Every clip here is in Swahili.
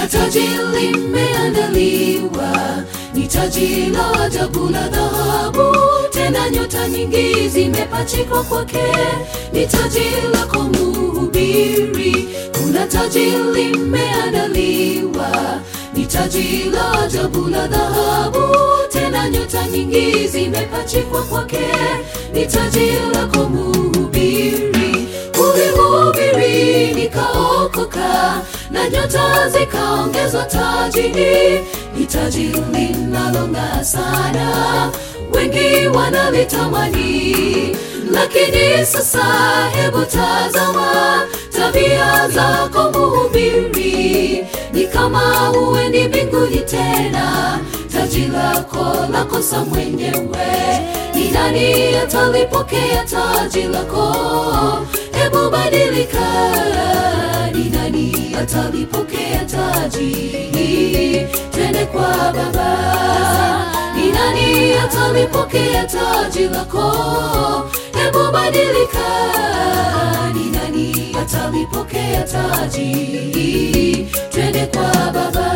taji limeandaliwa, ni taji la ajabu la dhahabu, tena nyota nyingi zimepachikwa kwake, ni taji lako mhubiri. Kuna taji limeandaliwa, ni taji la ajabu la dhahabu, tena nyota nyingi zimepachikwa kwake, ni taji lako mhubiri. Ulihubiri nikaokoka, na nyota zikaongezwa tajini, ni taji linalong'aa sana, wengi wanalitamani. Lakini sasa hebu tazama tabia zako mhubiri, ni kama huendi mbinguni tena, taji lako lakosa mwenyewe. Ni nani atalipokea taji lako? Hebu badilika, ni nani atalipokea taji? Twende kwa Baba. Ni nani atalipokea taji lako? Hebu badilika, ni nani atalipokea taji? Twende kwa Baba.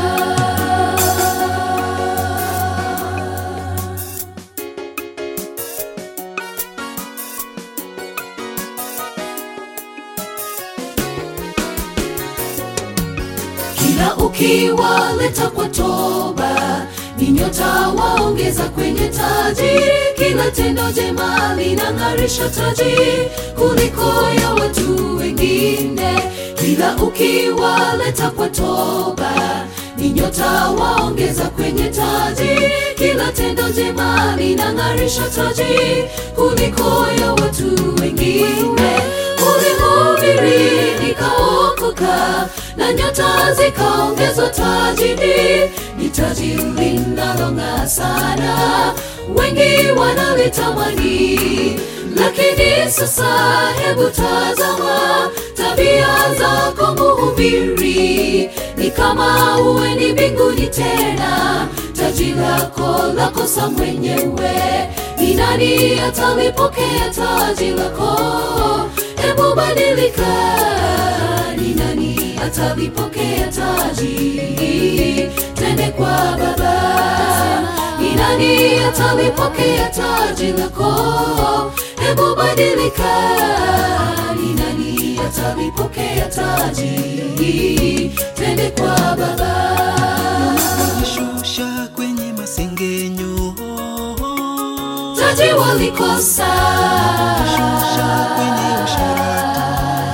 kila ukiwaleta kwa toba ni nyota waongeza kwenye taji kila tendo jema linang'arisha taji kuliko ya watu wengine kila ukiwaleta kwa toba ni nyota waongeza kwenye taji kila tendo jema linang'arisha taji kuliko ya watu wengine ulihubiri nikaokoka na nyota zikaongezwa tajini ni taji linalong'aa sana wengi wanalitamani lakini sasa hebu tazama tabia zako mhubiri ni kama uweni mbinguni tena taji lako lakosa mwenyewe ni nani atalipokea taji lako hebu badilika ni nani atalipokea taji twende kwa baba ni nani atalipokea taji lako hebu badilika ni nani atalipokea taji twende kwa baba Shusha kwenye masengenyo, taji walikosa shusha kwenye usharati,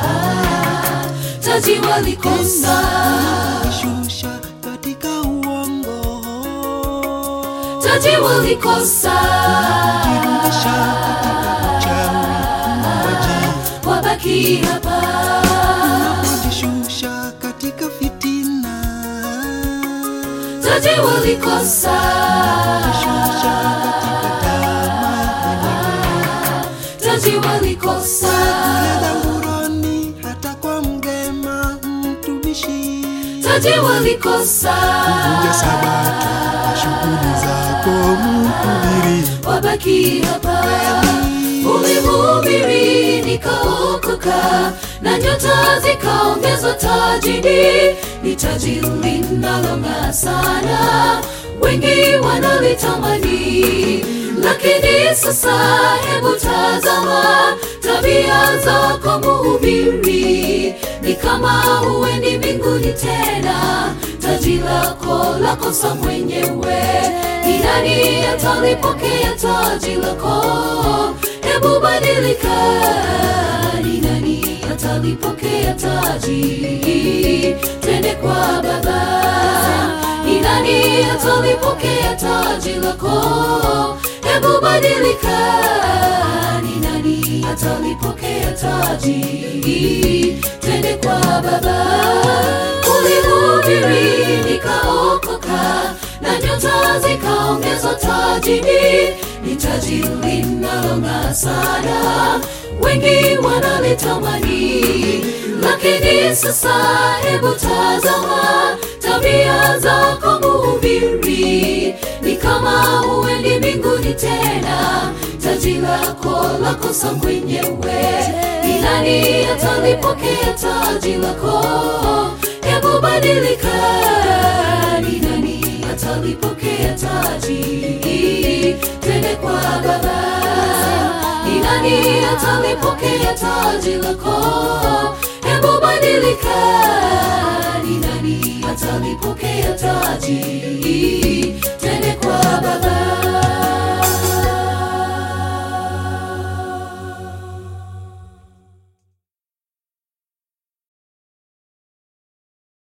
taji walikosa shusha katika uongo, taji walikosa jirudisha katika uchawi, mauaji, wabaki hapa unapojishusha katika fitina, taji walikosa shusha katika tamaa, taji walikosa kule dhanguroni, hata kwa mgema mtumishi taji walikosa Vunja sabato na shughuli zako mhubiri, wabaki hapa ulihubiri nikaokoka na nyota zikaongezwa tajini ni taji linalong'aa sana wengi wanalitamani lakini sasa hebu tazama tabia zako mhubiri ni kama huendi mbinguni tena taji lako lakosa mwenyewe ni nani atalipokea taji lako hebu badilika ni nani atalipokea taji twende kwa baba ni nani atalipokea taji lako hebu badilika ni nani atalipokea taji twende kwa baba ulihubiri nikaokoka na nyota zikaongezwa tajini ni taji linalong'aa sana wengi wanalitamani lakini sasa hebu tazama tabia zako mhubiri ni kama huendi mbinguni tena taji lako lakosa mwenyewe ni nani atalipokea taji lako hebu badilika ni nani atalipokea taji twende kwa baba ni nani atalipokea taji lako hebu badilika ni nani atalipokea taji